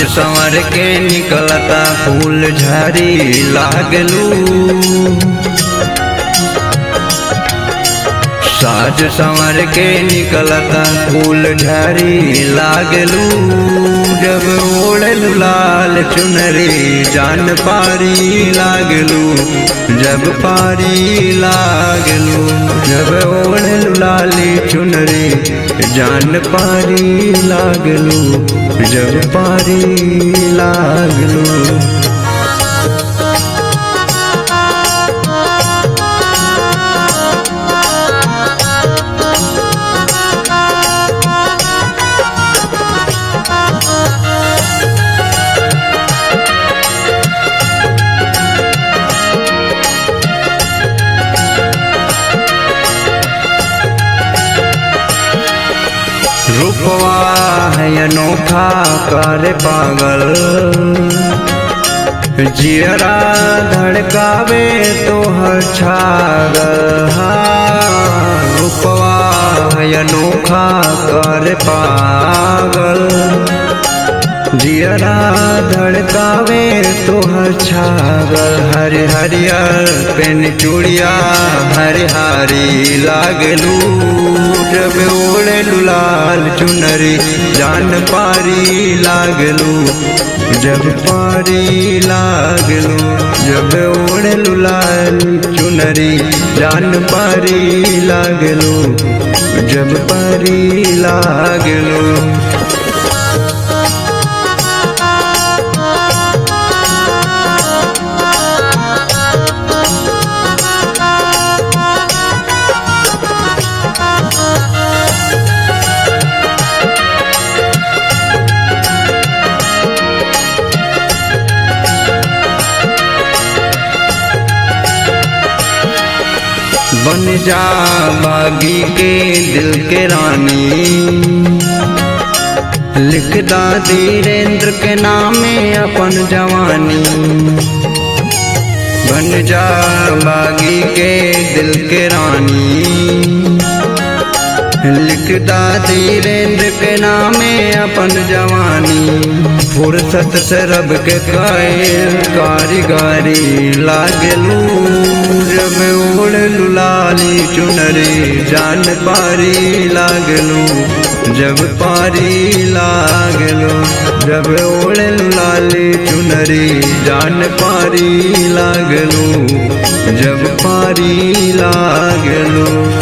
संवर के निकलता फूल झरी लागलू साज संवर के निकलता फूल झरी लागलू जब ओढ़ल लाल चुनरी जान पारी लागलू जब पारी लागलू जब ओढ़ल लाली चुनरी जान पारी लागलू जब पारी लागलू रूपवा है अनोखा कर पागल जियरा धड़कावे तो हर छागल हाँ, रूपवा है अनोखा कर पागल जियरा धड़कावे तो हर छागल हरि हरियर पेन चूड़िया हरि हरी लागलू जब ओढ़े लाल चुनरी जान पारी लागलू जब पारी लागलू जब ओढ़े लाल चुनरी जान पारी लागलू जब पारी लागलू बन जा बागी के दिल के रानी लिखदा धीरेन्द्र के नामे अपन जवानी बन जा बागी के दिल के रानी लिखदा धीरेन्द्र के नामे अपन जवानी फुर्सत से रब के कायल कारीगारी लागलू जब ओढ़ लाली चुनरी जान पारी लागलू जब पारी लागलू जब ओढ़ लाली चुनरी जान पारी लागलू जब पारी लागलू